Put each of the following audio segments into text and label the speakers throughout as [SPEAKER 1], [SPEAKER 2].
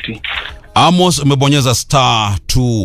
[SPEAKER 1] 250
[SPEAKER 2] Amos, umebonyeza star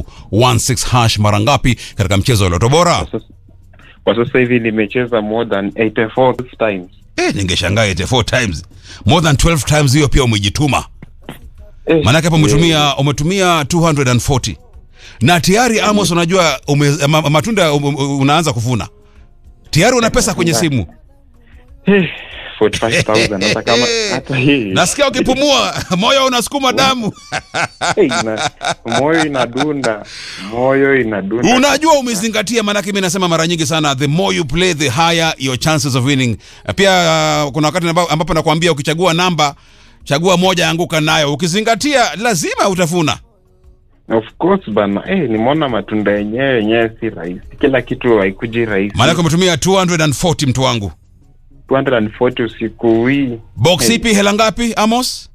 [SPEAKER 2] 216 hash mara ngapi katika mchezo wa Loto Bora?
[SPEAKER 1] kwa sasa, kwa sasa hivi nimecheza more than 84 times
[SPEAKER 2] Eh, ningeshangaa 84 times. More than 12 times hiyo pia umejituma.
[SPEAKER 1] eh,
[SPEAKER 2] Maanake hapo umetumia umetumia 240. Na tayari Amos unajua ume, ma, matunda um, um, unaanza kuvuna. Tayari una pesa kwenye simu.
[SPEAKER 1] eh, 45000 hata kama hata hii
[SPEAKER 2] Nasikia ukipumua moyo unasukuma damu.
[SPEAKER 1] Eh, ina- moyo inadunda moyo inadunda
[SPEAKER 2] Unajua umezingatia, maanake mimi nasema mara nyingi sana, the more you play the higher your chances of winning. Pia uh, kuna wakati amba- ambapo nakwambia ukichagua namba chagua moja, anguka nayo. Ukizingatia lazima utafuna.
[SPEAKER 1] of course bana eh, nimeona matunda yenyewe yenyewe si rahisi kila kitu haikuji rahisi
[SPEAKER 2] Maanake umetumia 240 mtu wangu.
[SPEAKER 1] 240 usiku hii
[SPEAKER 2] Box
[SPEAKER 1] Hey.
[SPEAKER 2] ipi, hela ngapi Amos?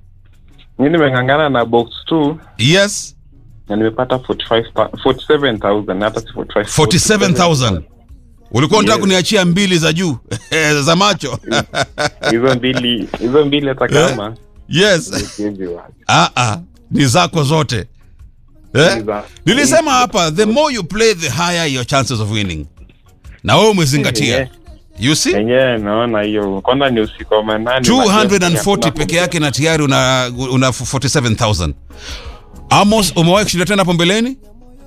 [SPEAKER 1] mi nimeng'ang'ana na box 2
[SPEAKER 2] Yes,
[SPEAKER 1] na nimepata 45 pa- 47000 hata si 45
[SPEAKER 2] 47000 ulikuwa unataka
[SPEAKER 1] Yes.
[SPEAKER 2] kuniachia mbili za juu za macho
[SPEAKER 1] hizo mbili hizo mbili hata kama
[SPEAKER 2] yes.
[SPEAKER 1] siwezi wacha.
[SPEAKER 2] Ah, ah, ni zako zote eh?
[SPEAKER 1] Ni za-
[SPEAKER 2] Nilisema hapa the more you play the higher your chances of winning, na wewe umezingatia.
[SPEAKER 1] Eh,
[SPEAKER 2] You see
[SPEAKER 1] yenyewe naona hiyo kwanza ni usiku wa manane
[SPEAKER 2] 240 peke yake na tayari una, una 47000 Amos, umewahi kushinda tena hapo mbeleni?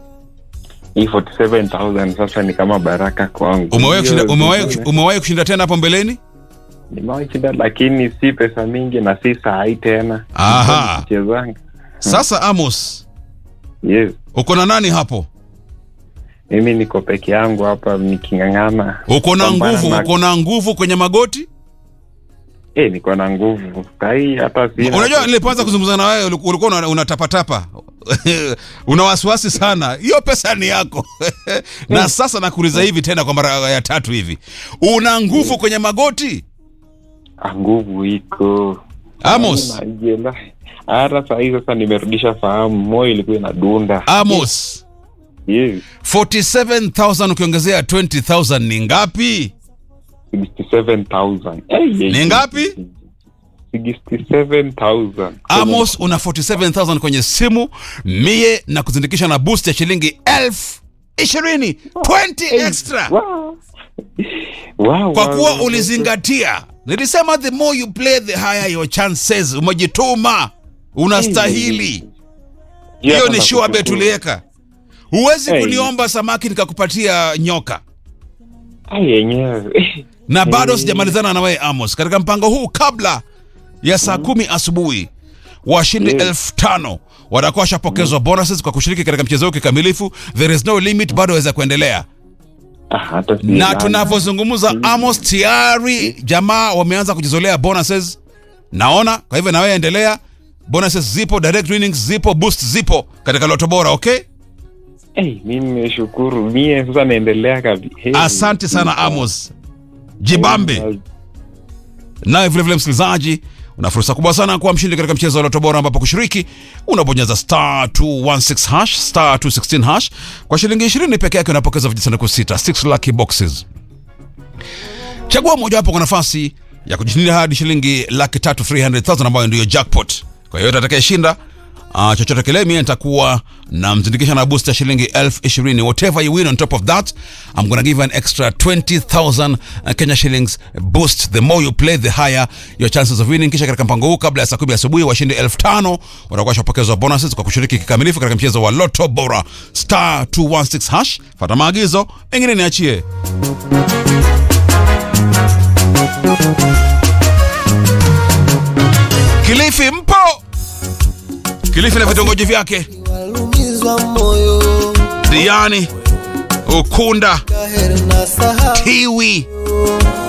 [SPEAKER 1] hii 47000 sasa ni kama baraka kwangu
[SPEAKER 2] Umewahi kushinda,
[SPEAKER 1] Hiyo
[SPEAKER 2] umewahi,
[SPEAKER 1] zingine,
[SPEAKER 2] umewahi kushinda tena hapo mbeleni?
[SPEAKER 1] nimewahi shinda lakini si pesa mingi na si sahi tena
[SPEAKER 2] Aha.
[SPEAKER 1] chezanga
[SPEAKER 2] Sasa Amos,
[SPEAKER 1] yes
[SPEAKER 2] uko na nani hapo?
[SPEAKER 1] mimi niko peke yangu hapa niking'ang'ana
[SPEAKER 2] Uko na
[SPEAKER 1] Pambana
[SPEAKER 2] nguvu,
[SPEAKER 1] na-
[SPEAKER 2] uko na nguvu kwenye magoti?
[SPEAKER 1] eh niko na nguvu sahii hata sina
[SPEAKER 2] Unajua nilipoanza kuzungumza na wewe uliku- ulikuwa una- unatapatapa una wasiwasi sana. Hiyo pesa ni yako na sasa nakuuliza hivi tena kwa mara ya tatu hivi, una nguvu kwenye magoti
[SPEAKER 1] Ah, nguvu iko
[SPEAKER 2] Amos?
[SPEAKER 1] Najela. hata sahii sasa nimerudisha fahamu moyo ilikuwa inadunda
[SPEAKER 2] Amos,
[SPEAKER 1] yes
[SPEAKER 2] 47000 ukiongezea 20000 ni ngapi?
[SPEAKER 1] 67000 Eh, yeah,
[SPEAKER 2] Ni ngapi?
[SPEAKER 1] 67000
[SPEAKER 2] Amos, una 47000 kwenye simu mie na kuzindikisha na boost ya shilingi elfu ishirini 20 extra
[SPEAKER 1] Wow. Wow,
[SPEAKER 2] kwa
[SPEAKER 1] wow,
[SPEAKER 2] kuwa
[SPEAKER 1] wow.
[SPEAKER 2] ulizingatia. Nilisema the more you play the higher your chances. Umejituma, unastahili.
[SPEAKER 1] Juu
[SPEAKER 2] Hiyo
[SPEAKER 1] hata
[SPEAKER 2] ni sure bet
[SPEAKER 1] nakushukuru.
[SPEAKER 2] uliweka. Huwezi
[SPEAKER 1] Hey.
[SPEAKER 2] kuniomba samaki nikakupatia nyoka,
[SPEAKER 1] Ah, yenyewe
[SPEAKER 2] na bado
[SPEAKER 1] Hey.
[SPEAKER 2] sijamalizana na wewe Amos. Katika mpango huu, kabla ya saa kumi asubuhi, washindi
[SPEAKER 1] Yes.
[SPEAKER 2] elfu tano watakuwa washapokezwa bonuses kwa kushiriki katika mchezo huu kikamilifu. There is no limit, bado waweza kuendelea.
[SPEAKER 1] Ah, hata si
[SPEAKER 2] na
[SPEAKER 1] nani.
[SPEAKER 2] tunavyozungumza Amos tayari jamaa wameanza kujizolea bonuses naona. Kwa hivyo na wewe endelea, bonuses zipo, direct winnings zipo, boost zipo katika Loto Bora. Okay,
[SPEAKER 1] Eh, mimi nimeshukuru mie sasa naendelea kabi hey.
[SPEAKER 2] asante sana Amos, jibambe. Naye vilevile msikilizaji, una fursa kubwa sana kuwa mshindi katika mchezo wa Loto Bora, ambapo kushiriki unabonyeza star 216 hash star 216 hash kwa shilingi 20 peke yake, unapokeza vijisanduku sita 6 lucky boxes. Chagua mojawapo kwa nafasi ya kujishindia hadi shilingi laki tatu 300,000 ambayo ndiyo jackpot. Kwa hiyo atakayeshinda uh, chochote kile, mimi nitakuwa na mzindikisha na boost ya shilingi elfu ishirini. Whatever you win on top of that, I'm gonna give you an extra 20,000 Kenya shillings boost. The more you play, the higher your chances of winning. Kisha katika mpango huu, kabla ya saa kumi asubuhi, washindi elfu tano watakuwa washapokezwa bonuses kwa kushiriki kikamilifu katika mchezo wa Lotto Bora star 216 hash. Fata maagizo, mengine niachie. Kilifi mpo? Kilifi na vitongoji vyake,
[SPEAKER 3] walumizwa moyo
[SPEAKER 2] Diani, Ukunda,
[SPEAKER 3] kaheri na sahau
[SPEAKER 2] Tiwi,